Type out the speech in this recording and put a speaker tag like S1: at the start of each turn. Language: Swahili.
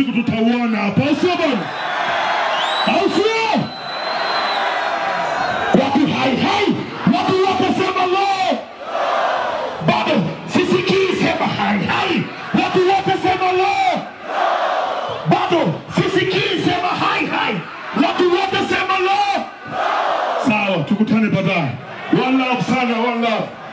S1: siku tutauona hapa, au sio bwana? Au sio? Watu hai hai, watu wote sema lo. Bado sisikii, sema hai hai, watu wote sema lo. Bado sisikii, sema hai hai, watu wote sema lo. Sawa, tukutane baadaye. One love sana, one love.